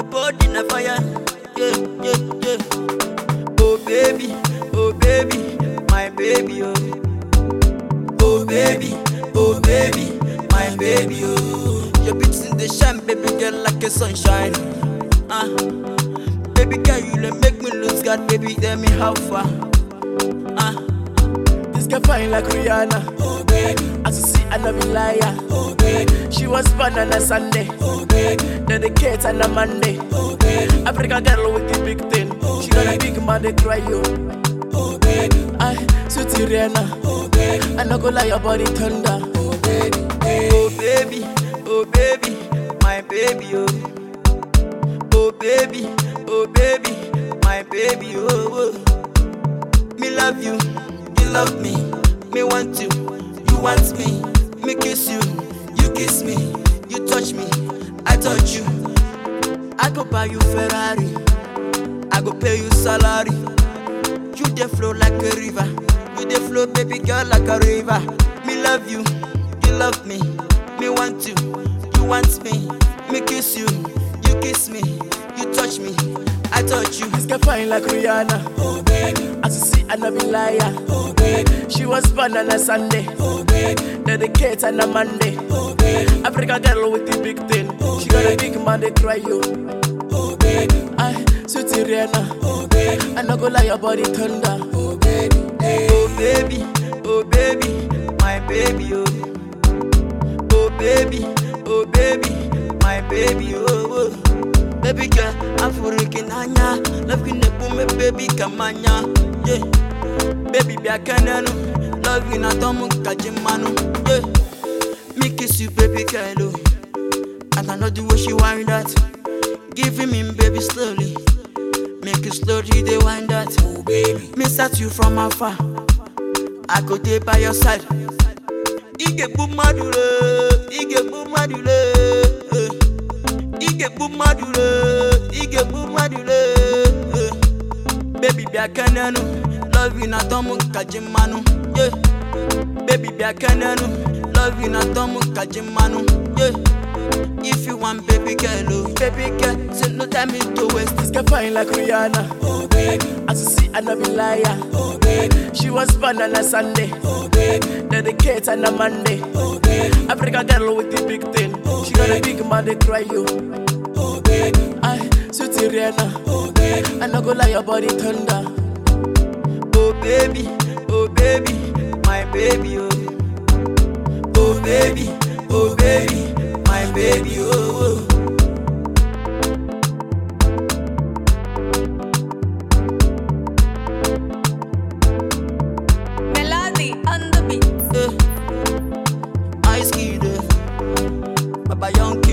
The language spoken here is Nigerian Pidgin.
body na fire. Yeah, yeah, yeah. Oh baby, oh baby, my baby, oh. Oh baby, oh baby, my baby, oh. Your beauty in the shine, baby girl, like a sunshine. Ah, baby girl, you dey make me lose God, baby, tell me how far. Ah, This girl fine like Rihanna. Oh baby. As you see, I love you liar. Oh baby. She was born on a Sunday. Oh baby. Dedicate on a Monday. Oh baby. African girl with the big thing. Oh, she got a big man they cry you. Oh baby. I sweetie Rihanna. Oh baby. I no go lie your body thunder. Oh baby. oh baby, oh baby, my baby, oh. Oh baby, oh baby, my baby, oh. oh. Me love you, you love me. Me want you, you want me. Me kiss you, you kiss me. You touch me, I touch you. I go buy you Ferrari, I go pay you salary. You dey flow like a river, you dey flow baby girl like a river. Me love you, you love me. Me want you, you want me. Me kiss you, you kiss me. You touch me, I touch you. This girl fine like Rihanna. Oh baby. As you see, I love you liar. Oh baby. She was born on a Sunday. Oh baby. Dedicate on a Monday. Oh baby. African girl with the big thing. Oh, she got a big man they cry you. Oh baby. I sweetie Rihanna. Oh baby. I no go lie your body thunder. Oh baby. Oh baby, oh baby, my baby, oh. Oh baby, oh baby, my baby, oh. oh. Baby girl, I'm for anya. Love you ne me baby kamanya. Yeah. Baby be a canano. Love you na tomu kajimanu. Yeah. Me kiss you, baby girl, oh. And I know the way she wind that. Giving me baby slowly. Make you slowly they wind that. Oh baby. Me start you from afar. I go there by your side. Ige bu madure, ige bu madure, eh. ige bu madure, ige bu madure. eh. Baby be a cananu, love you na tomu kajimanu, yeah. Baby be a cananu, love you na tomu kajimanu, yeah. If you want baby girl, oh, baby girl, say no time me to waste. This girl fine like Rihanna. Oh baby. As you see, I love you liar. Oh baby. She was born on a Sunday. Oh baby. Dedicate on a Monday. Oh baby. African girl with the big thing. Oh, she got a big man they cry you. Oh baby. I sweetie Rihanna. Oh baby. I no go lie your body thunder. Oh baby, oh baby, my baby, oh. Oh baby, oh baby, my baby, oh. oh. Melody on the beat. Eh. Ice Kid, eh. Baba Young